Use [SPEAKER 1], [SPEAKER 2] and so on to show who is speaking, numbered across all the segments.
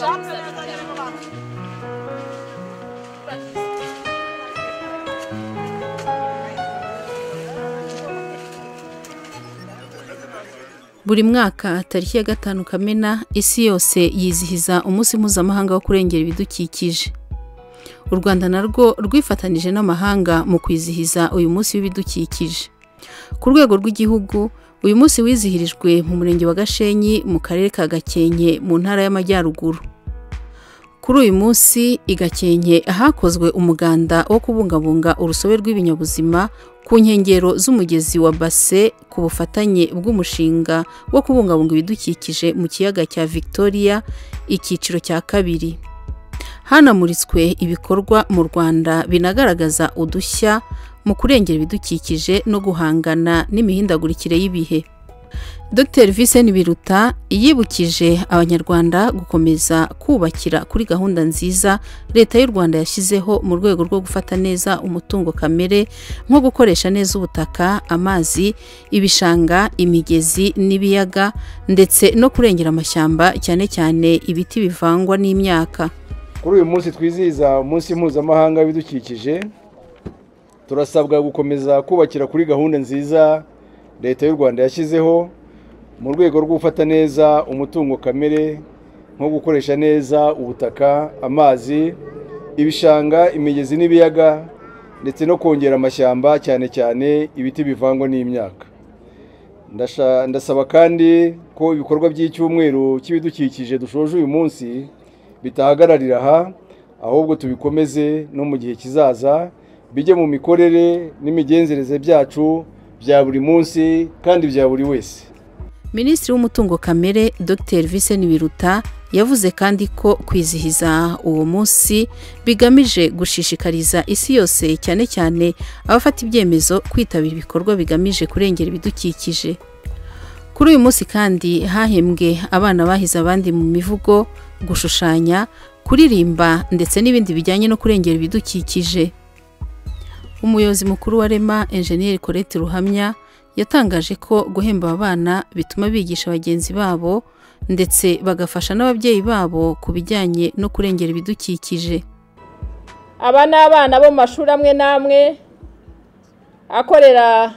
[SPEAKER 1] żadne pytanie regulaminu.
[SPEAKER 2] Buri mwaka tariki ya gatanu Kamena isi yose yizihiza umunsi mpuzamahanga wo kurengera ibidukikije. U Rwanda narwo rwifatanije n'amahanga mu kwizihiza uyu munsi w'ibidukikije. Ku rwego rw'igihugu, uyu munsi wizihirijwe mu murenge wa Gashenyi mu karere ka Gakenke mu ntara y'Amajyaruguru. Kuri uyu munsi i Gakenke hakozwe umuganda wo kubungabunga urusobe rw'ibinyabuzima ku nkengero z'umugezi wa Base ku bufatanye bw'umushinga wo kubungabunga ibidukikije mu kiyaga cya Victoria icyiciro cya kabiri. Hanamuritswe ibikorwa mu Rwanda binagaragaza udushya mu kurengera ibidukikije no guhangana n'imihindagurikire y'ibihe. Dr Vincent Biruta yibukije Abanyarwanda gukomeza kubakira kuri gahunda nziza Leta y'u Rwanda yashyizeho mu rwego rwo gufata neza umutungo kamere nko gukoresha neza ubutaka, amazi, ibishanga, imigezi n'ibiyaga ndetse no kurengera amashyamba cyane cyane ibiti bivangwa n'imyaka.
[SPEAKER 3] kuri uyu munsi twizihiza umunsi mpuzamahanga w'ibidukikije turasabwa gukomeza kubakira kuri gahunda nziza leta y'u rwanda yashyizeho mu rwego rwo gufata neza umutungo kamere nko gukoresha neza ubutaka amazi ibishanga imigezi n'ibiyaga ndetse no kongera amashyamba cyane cyane ibiti bivangwa n'imyaka Ndasha- ndasaba kandi ko ibikorwa by'icyumweru cy'ibidukikije dushoje uyu munsi bitahagararira aha ahubwo tubikomeze no mu gihe kizaza bijye mu mikorere n'imigenzereze byacu bya buri munsi kandi bya buri wese
[SPEAKER 2] Minisitiri w'umutungo kamere Dr Vincent Biruta yavuze kandi ko kwizihiza uwo munsi bigamije gushishikariza isi yose cyane cyane abafata ibyemezo kwitabira ibikorwa bigamije kurengera ibidukikije. Kuri uyu munsi kandi hahembwe abana bahize abandi mu mivugo, gushushanya, kuririmba ndetse n'ibindi bijyanye no kurengera ibidukikije. Umuyobozi mukuru wa Rema Enjeniyeri Colette Ruhamya yatangaje ko guhemba aba bana bituma bigisha bagenzi babo ndetse bagafasha n'ababyeyi babo ku bijyanye no kurengera ibidukikije.
[SPEAKER 1] aba ni abana bo mu mashuri amwe n'amwe akorera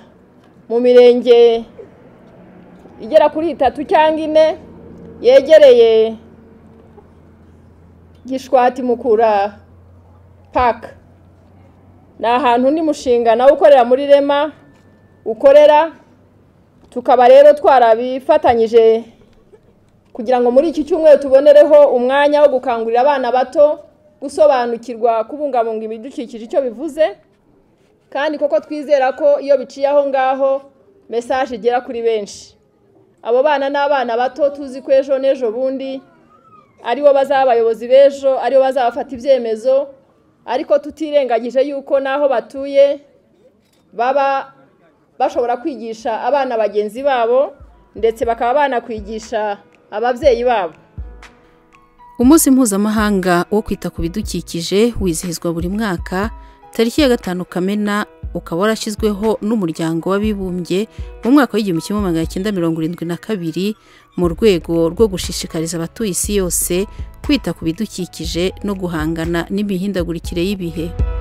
[SPEAKER 1] mu mirenge igera kuri itatu cyangwa ine yegereye gishwati mukura paka ni ahantu undi mushinga nawe ukorera muri rema ukorera tukaba rero twarabifatanyije kugira ngo muri iki cyumweru tubonereho umwanya wo gukangurira abana bato gusobanukirwa kubungabunga ibidukikije icyo bivuze kandi koko twizera ko iyo biciye aho ngaho mesaje igera kuri benshi abo bana ni abana bato tuzi ko ejo n'ejo bundi aribo bazaba abayobozi b'ejo aribo bazabafata ibyemezo ariko tutirengagije yuko n'aho batuye baba bashobora kwigisha abana bagenzi babo ndetse bakaba banakwigisha ababyeyi babo
[SPEAKER 2] Umunsi mpuzamahanga wo kwita ku bidukikije wizihizwa buri mwaka tariki ya gatanu Kamena ukaba warashyizweho n'umuryango w'abibumbye mu mwaka w'igihumbi kimwe magana cyenda mirongo irindwi na kabiri mu rwego rwo gushishikariza abatuye isi yose kwita ku bidukikije no guhangana n'imihindagurikire y'ibihe.